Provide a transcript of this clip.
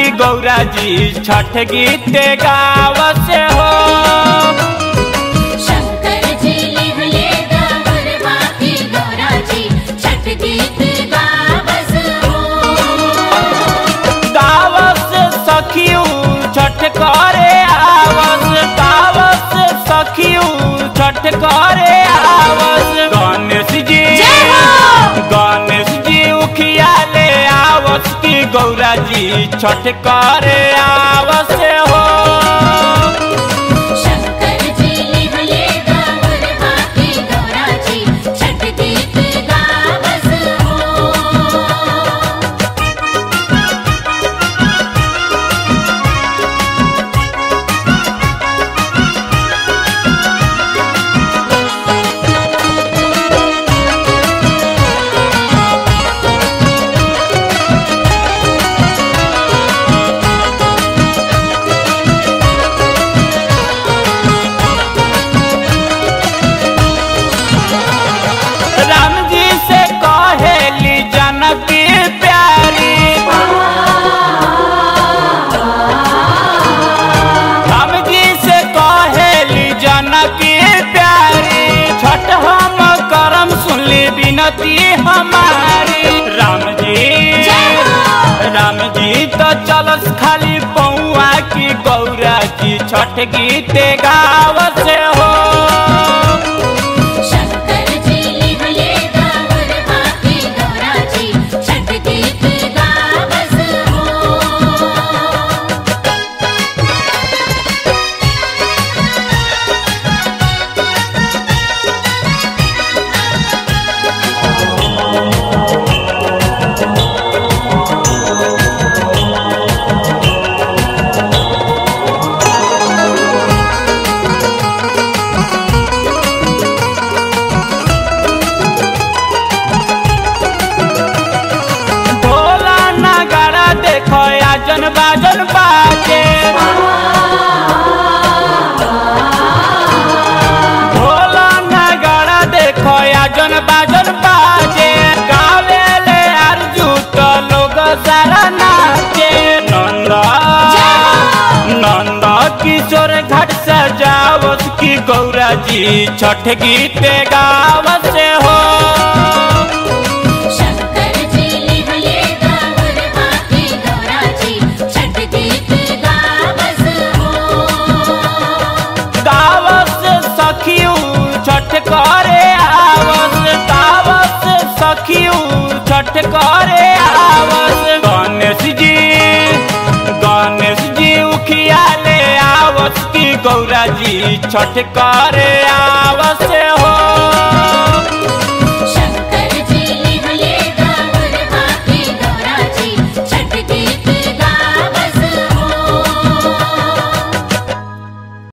की गौरा जी छठ गीत गावस हो शंकर जी लिहले गौरवा की गौरा जी छठ गीत गावस हो गावस सखियू छठ करे आवस गावस सखियू छठ करे आवस गणेश जी जय हो! गणेश जी उखिया ले आवस की गौरा जी छठ करे आवस हो शंकर जी लिहले गौरवा की गौरा जी छठ गीत गावस हो राम जी से कहेली जनकी प्यारी राम जी से कहेली जनकी प्यारी छठ हम करम सुनली बिनती हमारी राम जी जय हो! राम जी तो चलस खाली पौआ की गौरा जी छठ गीत गावस हो शंकर जी लिहले गौरवा की गौरा जी छठ गीत गावस हो ढोला नगाड़ा देखो आजन बाजन बाजे ढोला नगाड़ा देखो आजन बाजन बाजे गावे ले अर्जू तो लोग सारा नाचे नंद नंद किशोर घाट सजावत की गौरा जी छठ गीत गावत हो शंकर जी लिहले गौरवा की गौरा जी छठ गीत गावस हो गावस सखियू छठ करे आवस गावस सखियू छठ करे आवस गणेश जी गणेश जी उखिया ले आवस की गौरा जी छठ करे आवस हो